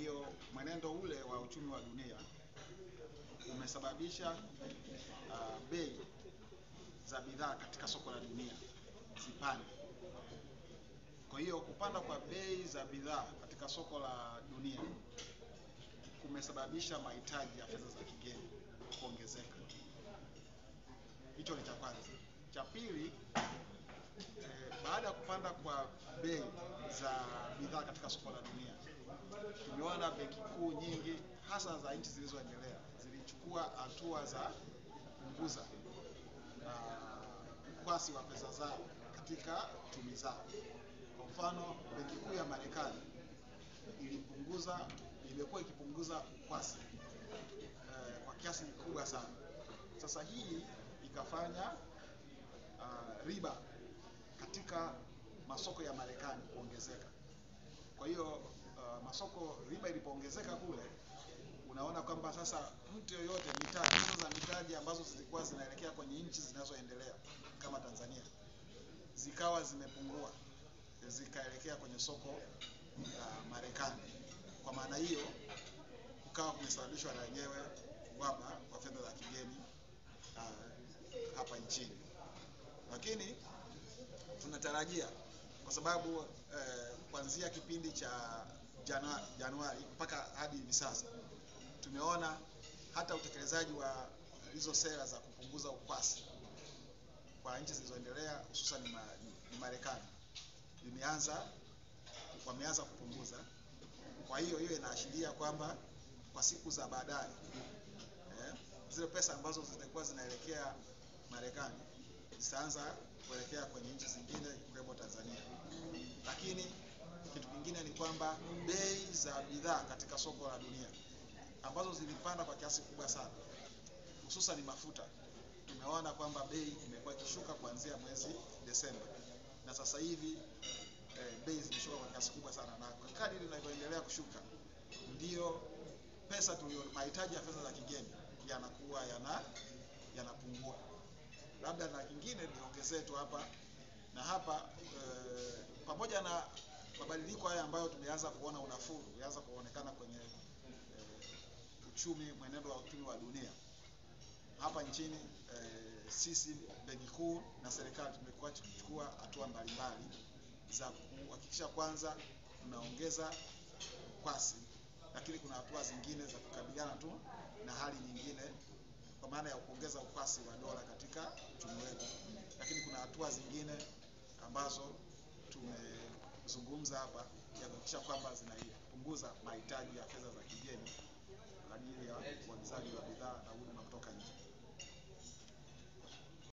Hiyo mwenendo ule wa uchumi wa dunia umesababisha uh, bei za bidhaa katika soko la dunia zipande. Kwa hiyo kupanda kwa bei za bidhaa katika soko la dunia kumesababisha mahitaji ya fedha za kigeni kuongezeka. Hicho ni cha kwanza. Cha pili, eh, baada ya kupanda kwa bei za bidhaa katika soko la dunia, tumeona benki kuu nyingi hasa za nchi zilizoendelea zilichukua hatua za kupunguza uh, ukwasi wa pesa zao katika chumi zao. Kwa mfano, benki kuu ya Marekani ilipunguza imekuwa ikipunguza ukwasi eh, kwa kiasi kikubwa sana. Sasa hii ikafanya uh, riba katika masoko ya Marekani kuongezeka. Kwa hiyo uh, masoko riba ilipoongezeka kule, unaona kwamba sasa mtu yoyote mitaji hizo za mitaji ambazo zilikuwa zinaelekea kwenye nchi zinazoendelea kama Tanzania zikawa zimepungua zikaelekea kwenye soko la Marekani. Kwa maana hiyo kukawa kumesababishwa na yenyewe uhaba wa fedha za kigeni uh, hapa nchini, lakini tunatarajia kwa sababu eh, kuanzia kipindi cha Januari, Januari mpaka hadi hivi sasa tumeona hata utekelezaji wa hizo sera za kupunguza ukwasi kwa nchi zilizoendelea hususan ni, ni Marekani imeanza wameanza kupunguza. Kwa hiyo hiyo inaashiria kwamba kwa siku za baadaye eh, zile pesa ambazo zilikuwa zinaelekea Marekani zitaanza kuelekea kwenye nchi zingine ikiwemo Tanzania. Lakini kitu kingine ni kwamba bei za bidhaa katika soko la dunia ambazo zilipanda kwa kiasi kubwa sana, hususan ni mafuta, tumeona kwamba bei imekuwa ikishuka kuanzia mwezi Desemba na sasa hivi eh, bei zimeshuka kwa kiasi kubwa sana, na kadri inavyoendelea kushuka ndiyo pesa tulio mahitaji ya fedha za kigeni yanakuwa yana yanapungua. Labda na kingine niongezee tu hapa na hapa eh, pamoja na mabadiliko haya ambayo tumeanza kuona unafuu umeanza kuonekana kwenye eh, uchumi, mwenendo wa uchumi wa dunia hapa nchini eh, sisi benki kuu na serikali tumekuwa tukichukua hatua mbalimbali za kuhakikisha kwanza tunaongeza ukwasi, lakini kuna hatua zingine za kukabiliana tu na hali nyingine, kwa maana ya kuongeza ukwasi wa dola katika uchumi wetu, lakini kuna hatua zingine ambazo tumezungumza hapa ya kuhakikisha kwamba zinapunguza mahitaji ya fedha za kigeni kwa ajili ya uagizaji wa bidhaa na huduma